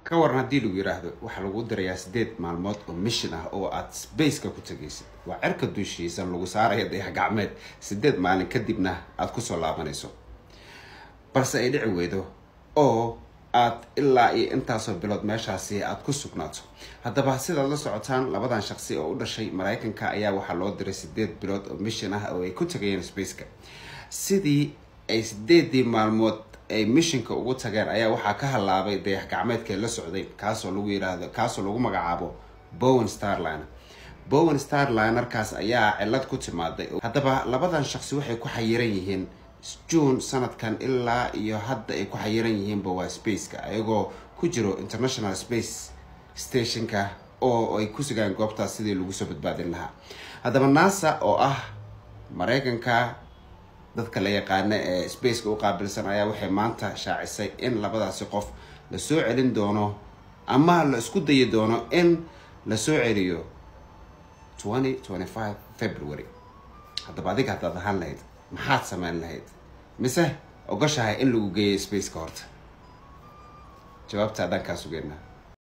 ka waran haddii lagu yiraahdo waxaa lagu dirayaa sideed maalmood oo mission ah oo aad spaceka ku tegaysid waa cerka dushiisan lagu saaraya dayax gacmeed sideed maalin kadibna aada kusoo laabanayso balse ay dhici weydo oo aad ilaa iyo intaasoo bilood meeshaasi aada ku sugnaato haddaba sidaad la socotaan labadan shaqsi oo u dhashay maraykanka ayaa waxaa loo diray sideed bilood oo mission ah oo ay ku tagayeen spaceka sidii ay sideedii maalmood ay missionka ugu tageen ayaa waxaa ka halaabay dayax gacmeedkay la socday kaasoo lagu yiraahdo kaasoo lagu magacaabo bowen starliner bowen starlinerkaas ayaa cilad ku timaaday haddaba labadan shaqsi waxay ku xayiran yihiin june sanadkan ilaa iyo hadda ay ku xayiran yihiinba waa spaceka ayagoo ku jiro international space stationka oo ay ku sugaan goobtaas sidii lagu soo badbaadin lahaa haddaba nasa oo ah maraykanka dadka la yaqaana ee spaceka u qaabilsan ayaa waxay maanta shaacisay in labadaasi qof lasoo celin doono ama la isku dayi doono in lasoo celiyo twenty twenty five february haddaba adiga haddaad ahaan lahayd maxaad sameyn lahayd mise ogoshahay in lagu geeyo spaceka horta jawaabta dhankaa sugeynaa